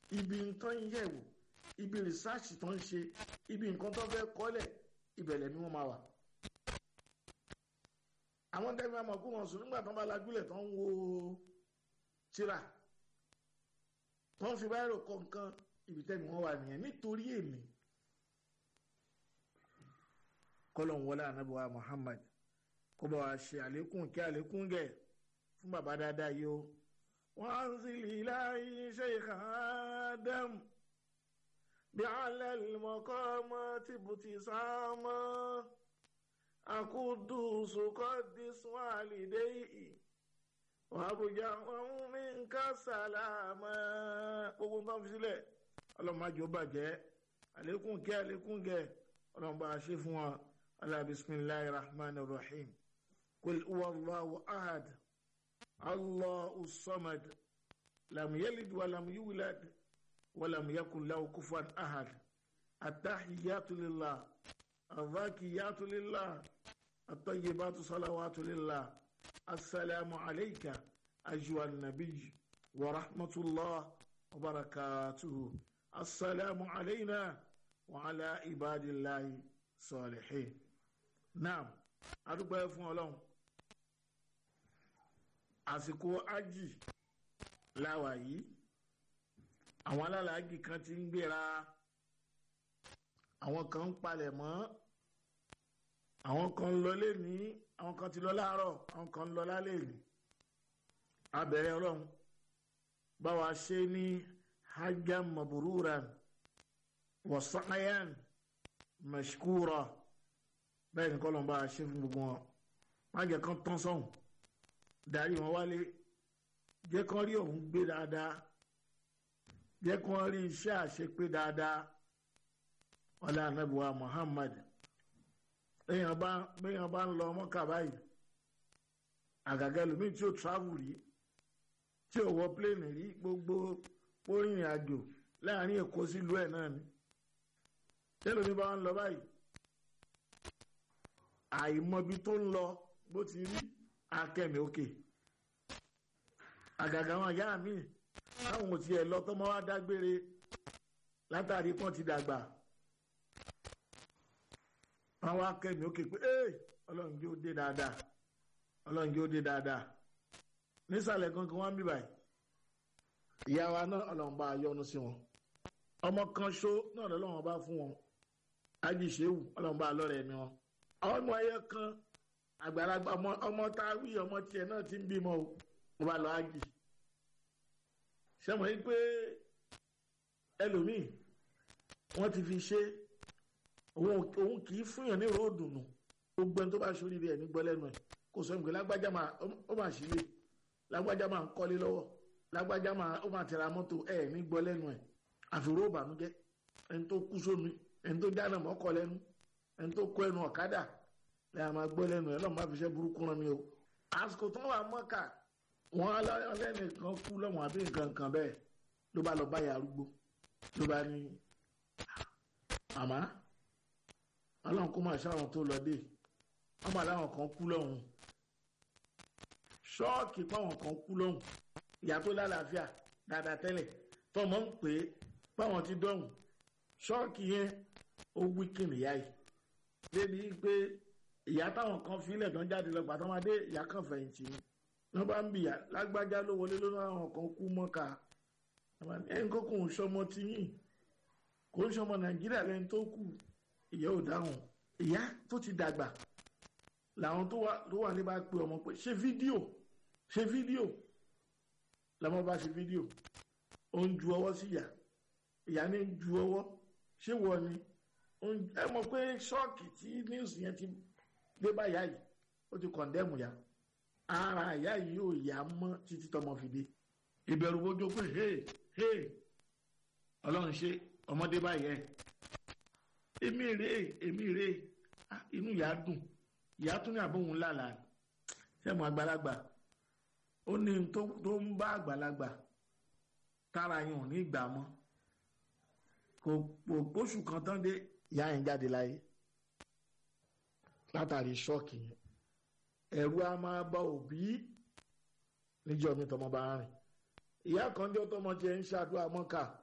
ibi nǹkan yẹ̀wò ibi rìsáàsì tó ń ṣe ibi nǹkan tó fẹ́ kọ́lẹ̀ ìbẹ̀lẹ̀ ni wọ́n máa wà. àwọn tẹ́lẹ̀ máa mọ̀ kó wọn sùn nígbà tó ń bá lajúlẹ̀ tó ń wo tíra tó ń fi báyìí rò kọ́ nǹkan ibi tẹ́lẹ̀ wọ́n wà nìyẹn nítorí èmi kọ́lọ̀ ń wọlé ànábì wa Muhammad kó bá wa ṣe àlékún kí àlékún gẹ̀ fún bàbá dáadáa yìí o. wọ́n á sì lè láyé Sheikh Adam bí alẹ́ lùmọ̀kọ́ mọ́ tìbùtì sámọ́ akudusu kọ́dísù àlìdéyì wàbùjá wọn mi ń ká sàlámà gbogbo nǹkan fi sílẹ̀ ọlọ́mọdé ó bàjẹ́ àlékún kí àlékún gẹ̀ ọlọ́mọba ṣe fún wa ala bisimilahi rahman rahim kul huwallahu ahad allahu samad lam yalid walam yulad walam yakun lahu kufuwan ahad attahiyatu lillah الذاكيات لله الطيبات صلوات لله السلام عليك أيها النبي ورحمة الله وبركاته السلام علينا وعلى عباد الله الصالحين نعم adúpẹ́ fún ọlọ́run àsìkò ájì láwà yìí àwọn alálàájì kan ti ń gbéra àwọn kan ń palẹ̀ mọ́ àwọn kan ń lọ lẹ́ni àwọn kan ti lọ láàárọ̀ àwọn kan ń lọ lálẹ́ ní abẹ́rẹ́ ọlọ́run báwa ṣe ní hajjam mabururan wasayan mashkura bẹ́ẹ̀ ni kọ́lọ́n bá a ṣe fún gbogbo wọn má jẹ́ kán tán sọ́hùn darí wọn wálé jẹ́ kán rí òun gbé dáadáa jẹ́ kán rí iṣẹ́ àṣepé dáadáa ọlá anabiwa muhammad èèyàn bá béèyàn bá ń lọ mọ́kà báyìí àgàgà ẹlòmíì tí ó travel rí tí ò wọ pléènì rí gbogboórìnrìn àjò láàrin èkó sílùú ẹ̀ náà ni tẹ́lómi bá ń lọ báyìí àìmọbi tó ń lọ bó ti rí akẹ́mi òkè àgàgà àwọn ìyá mi táwọn ò tiẹ̀ lọ tọ́mọ wá dágbére látàrí pọ́n ti dàgbà wọn wá kẹ́mi ó ké pé ee ọlọ́run jẹ́ ó dé dáadáa ọlọ́run jẹ́ ó dé dáadáa nísàlẹ̀ gangan wọn bí báyìí ìyá wa náà ọlọ́run bá yọ́nú sí wọn ọmọ kan ṣó náà lọ́lọ́run bá fún wọn ajíṣẹ́wù ọlọ́run bá lọ́rẹ̀ ẹ̀mí wọn ọmọ ẹyẹ kan àgbàlagbà ọmọ tá a wí ọmọ tiẹ̀ náà ti ń bímọ o mo bá lọ ájì sẹ́wọ̀n yìí pé ẹlòmíì wọ́n ti fi ṣe òun kì í fúnyàn ní ròdùnú gbogbo ẹni tó bá ṣorí rẹ̀ ní gbọ́ lẹ́nu ẹ̀ kò sọ ìgbé lágbájá máa ó máa ṣílẹ̀ lágbájá máa ń kọ́lé lọ́wọ́ lágbájá máa ó máa tẹ̀ra mọ́tò ẹ̀ ní gbọ́ lẹ́nu ẹ̀ àfìró ìbànújẹ́ ẹni tó kú sómi ẹni tó dáná mọ́kọ lẹ́nu ẹni tó kó ẹnu ọ̀kadà lẹ́yìn máa gbọ́ lẹ́nu ẹ̀ lọ́mọ máa fi ṣe burúkú rán mi o. àsìkò tó wà mọ́kà wọ́n ọlẹ́nìkan kú lọ́wọ́n àbí nǹkan kan bẹ́ẹ̀ ló bá lọ báyà arúgbó ló bá ní màmá ọlọ́run kó máa ṣáwọn tó lọ dé wọ́n máa láwọn kan kú lọ́hùn ṣọ́ọ̀kì páwọn kan kú lọ́hùn ìyá tó lálàáfíà dáadáa tẹ́lẹ̀ tọmọ ń pè é páwọn ti dọ̀hùn ṣọ́ọ̀kì yẹn ó wíkìn ìyá yìí débi pé ìyá táwọn kan filẹ̀ tó ń jáde lọ pàtó máa dé ìyá kan fẹ̀yìntì ni wọ́n bá ń bìyà lágbájá ló wọlé lónà àwọn kan kú mọ́ka ẹnì kan kò ń ṣọmọ tiyín kò ń ṣọmọ nàìjíríà lẹ́ni tó kù ìyá ò dáhùn ìyá tó ti dàgbà làwọn tó wà ní bá pe ọmọ pé ṣe fídíò ṣe fídíò làwọn bá ṣe fídíò ó ń ju ọwọ́ sí ìyá ìyá ní ju ọwọ́ ṣé wọ ni ẹ mọ̀ pé ṣọ́ọ̀kì tí news yẹn ti dé bá ìyá yìí ó ti kọ̀ndẹ́mù ya ara ìyá yìí ò yá mọ́ títí tọmọ fi dé ìbẹ̀rù bójú pé hey hey ọlọ́run ṣe ọmọdé báyẹn èmi rè èmi rè inú ìyá dùn ìyá tún ní àbóhùn lálà sẹ́mu àgbàlagbà ó ní tó ń bá àgbàlagbà tára yẹn ò ní gbà mọ́ kò pósù kan tán dé ìyá yẹn jáde láyé látàrí ṣọ́ọ̀kì yẹn ẹ̀rù á máa bá òbí níjọ́ mi tọmọ bá rìn ìyá kan jọ tọmọ tiẹ̀ ń ṣàdúrà mọ́kà